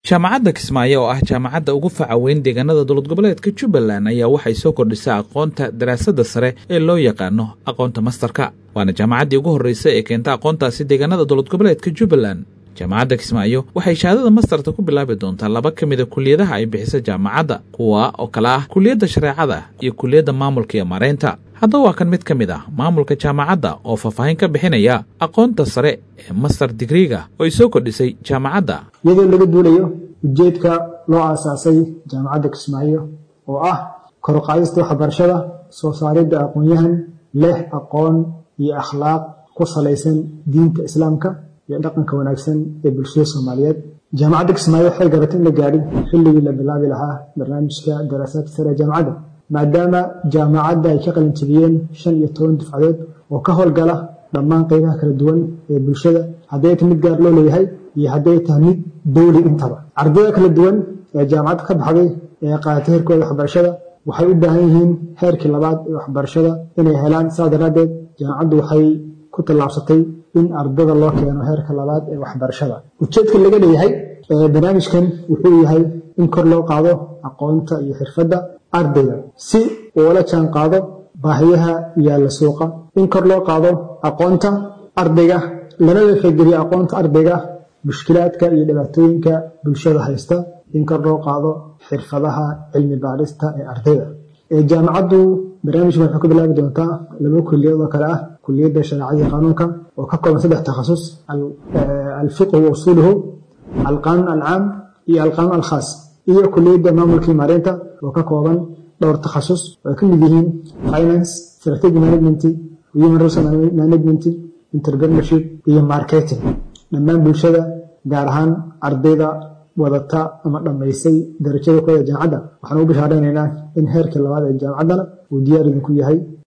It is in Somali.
jaamacadda kismaayo oo ah jaamacadda ugu faca weyn deegaanada dowlad goboleedka jubbaland ayaa waxay soo kordhisaa aqoonta daraasadda sare ee loo yaqaano aqoonta mastarka waana jaamacaddii ugu horreysa ee keenta aqoontaasi deegaanada dowlad goboleedka jubbaland jaamacadda kismaayo waxay shahaadada mastarta ku bilaabi doontaa laba ka mida kuliyadaha ay bixisa jaamacadda kuwa oo kale ah kuliyadda shareecada iyo kuliyadda maamulka iyo maaraynta haddaba waa kan mid ka mid ah maamulka jaamacadda oo faahfaahin ka bixinaya aqoonta sare ee master digriga oo ay soo kordhisay jaamacadda iyadoo laga duulayo ujeedka loo aasaasay jaamacadda kismaayo oo ah koruqaadista waxbarashada soo saaridda aqoon-yahan leh aqoon iyo akhlaaq ku salaysan diinta islaamka iyo dhaqanka wanaagsan ee bulshada soomaaliyeed jaamacadda kismaayo waxay garatay in la gaadhin xilligii la bilaabi lahaa barnaamijka daraasaadka sare ee jaamacadda maadaama jaamacadda ay ka qalinjabiyeen shan iyo toban dufcadood oo ka howlgala dhammaan qaybaha kala duwan ee bulshada hadday ta mid gaar loo leeyahay iyo hadday tahay mid dowli intaba ardayda kala duwan ee jaamacadda ka baxday ee qaadatay heerkooda waxbarashada waxay u baahan yihiin heerkii labaad ee waxbarashada inay helaan saas daraaddeed jaamacaddu waxay ku tallaabsatay in ardada loo keeno heerka labaad ee waxbarashada ujeedka laga leeyahay barnaamijkan wuxuu yahay in kor loo qaado aqoonta iyo xirfadda ardayga si uula jaan qaado baahiyaha yaalla suuqa in kor loo qaado aqoonta ardayga lana waxageliyo aqoonta ardayga mushkilaadka iyo dhibaatooyinka bulshada haysta in kor loo qaado xirfadaha cilmi baarista ee ardayda jaamacaddu barnaamijkan waxay ku bilaabi doontaa laba kuliyad oo kale ah kuliyadda shareecadii qanuunka oo ka kooban saddex takhasus alfiqhu wa usuuluhu alqanuun alcaam iyo alqanuun alkhaas iyo kuliyadda maamulkii maareynta oo ka kooban dhowr takhasus oo ay ka mid yihiin finance strategy management human resource management entrepreneurship iyo marketing dhammaan bulshada gaar ahaan ardayda wadata ama dhammaysay darajada kooda jaamacadda waxaan ugu bishaareynayna in heerkii labaad ee jaamacaddana uu diyaar idinku yahay